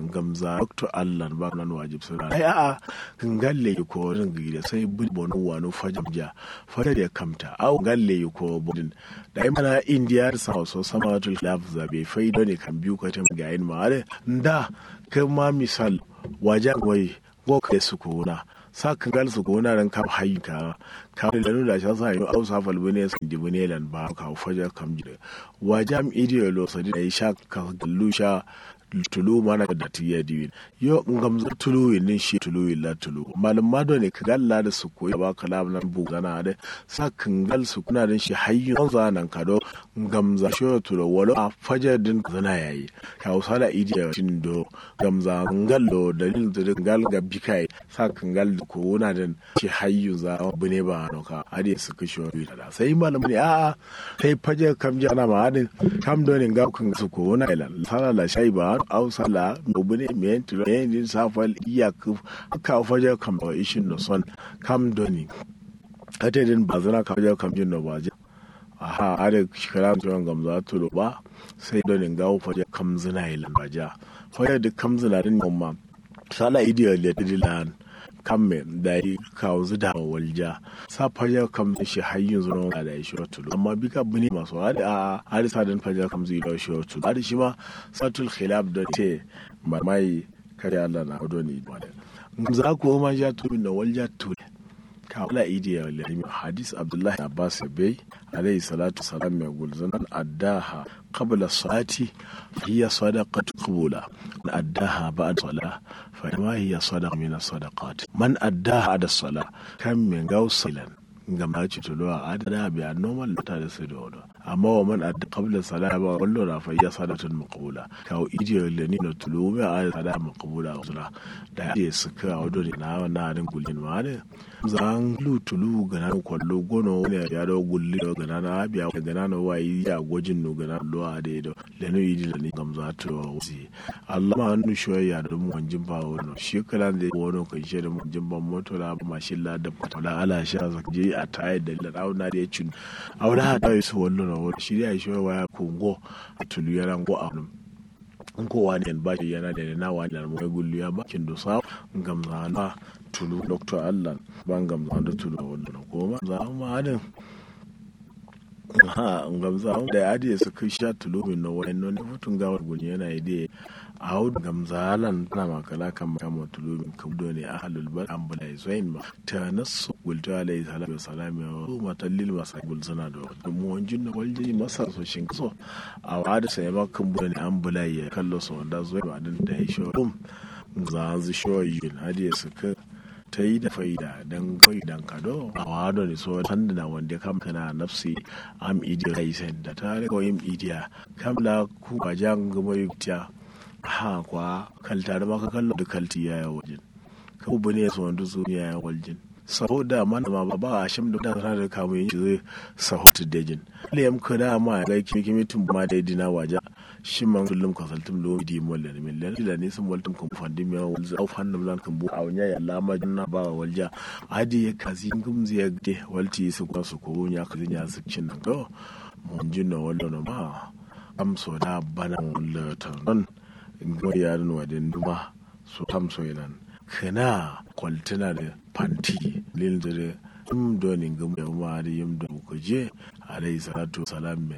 gamza dr allan ba nan wajib sura ai a kan galle ko rin gida sai bul bonu wano fajam ja fajar ya kamta au galle ko bodin da ai mana india sa so sama tul laf zabe faido ne kan biyu ko ta ga yin ma da kai ma misal wajen wai go ka su ko na sa kan gal su ko na ran kam hayi ka ka da nuna shi sa yi au sa fal bane sun di bane lan ba ka fajar kam ji wajen ideolo sadi da sha ka gallu sha tulu mana da tiya diwin yo ngam za tulu nin shi tulu la tulu malum mado ne ka galla da su koyi ba kalam nan bu gana da sa kangal su kuna din shi hayyu za nan kado ngam za shi tulu walo a fajar din zana yayi ka usala idiya tin do ngam za ngallo da din da ngal ga bikai sa kangal ko wona din shi hayyu za bune ba no ka ade su kishi da sai malum ne a sai fajar kam jana ma adin kam do ne ga kan su ko wona ila sala la shai ba ausala mobile mentiro yin safal iya ka fajar kam da ishin no son kam doni ate din bazana ka fajar kam jin no baje aha ade shikara tuwan gamza to ba sai doni ga fajar kam zina ilan baja fajar da kam zina din mamma sala idiyo le dilan kam me da yi kawo zuda wa walja sa fajar kam shi hayyin zuwa da ya shi tulu amma bi ka bune masu hadi a hadi sadan fajar kam zai da shi tulu hadi shi ma satul khilaf da te mai kare Allah na hudu ne ba da za ku ma ja tulu na walja tulu ka wala idi ya wala hadis abdullahi abbas bai alayhi salatu salam mai gulzanan addaha qabla salati hiya sadaqatu qabula addaha ba'da salah فما هي صدقة من الصدقات من أداها على الصلاة كم من قوصلا ngam ci tulo a adada bi a normal ta da su da wani amma wa man adda qabla salat ba wallo na fa ya salatun maqbula ka o idiyo le ni no tulo be a sada maqbula usra da ya suka wado ne na na din gulin ma ne zan lu tulu gana kwallo gono ne ya da gulli da gana na biya gana na wai ya gojin no gana lo a da do le no idi da ni gam za to wusi Allah ma nu shoya da mu wanjin ba wono shi kala da wono kan shi da mu jin ban moto la mashin la da la ala sha zakje a tayar da launa da ya cin aure ha ta yi su wallo na wani shi ya shi waya kongo a tulu yana go a wani in kowa ne ba shi yana da na wani da mai gullu ya ba kin dosa gamza na tulu dr allan ban gamza da tulu a wallo na koma za mu adin ha gamza da ya adiye su kai sha tulu min na wani ne futun gawar gun yana ide a hau gamza alan tana makala kan kama tulu min kabdo ne a halul bar an bula zain ma ta nasu gulta alayhi salatu wasalam ya wa matallil masa gulzana da mu wanjin na walji masa so shin so a wada sai ma kan bula ne an bula ya kallo so wanda zai ba din da ya shi dum za zu shoyin hadiye su ka ta yi da faida don kawai dan kado a wado ne so sanda na wanda kam kana nafsi am idiya kai sen da ta rika yin idiya kam la ku ba jan gama yukta ha kwa kalta da maka kallo da kalti ya wajen ka bu ne so wanda zo ya wajen saboda man ma ba a shim da da da kamu yin zai sahutu dejin le yam kada ma ga kimi kimi tun ma da dina waja shimman kullum kasaltum lo di molle min len ila ne sun waltum kum fandi mi wal za auf hannum lan kan bu awnya ya lama junna ba walja adi ya kazi ngum ziya de walti su ko su ko nya kazi nya su cin nan go mun jinna wallo no ma am so da bana wallo tan non ngo ya no wadin duma su tam so yanan kana kwaltana da fanti lil dare im doni ngum ya ma da yim do ko je alayhi salatu salam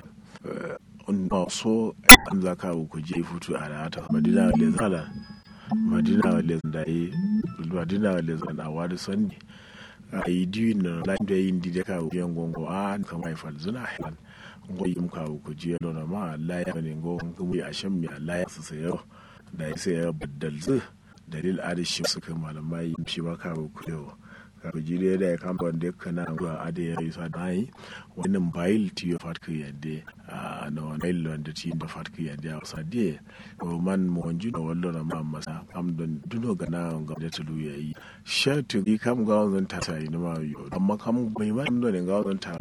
na so an za ka ku je futu a rata madina wale zala madina wale da madina wale zan a wani sanni a yi diwi na lafi da yin dide ka biyan gongo a an kama haifar zuna haifar ngo yim ka ku je lona ma Allah ya ne ngo ngumu ya shan mi Allah ya su sayo da ya sayo baddal zu dalil adishi suka malamai shi ba ka ku yau kabijire da ya kama wanda ya kana zuwa ade ya yi sa dai wannan bayil ti ya fatka yadda a na wani bayil wanda ti da fatka yadda a wasa de o man mo wanju da wallo na ma masa kam don duno gana ga da tulu ya yi shatu ki kam ga wannan ta sai na ma yo amma kam bai ma don ga wannan ta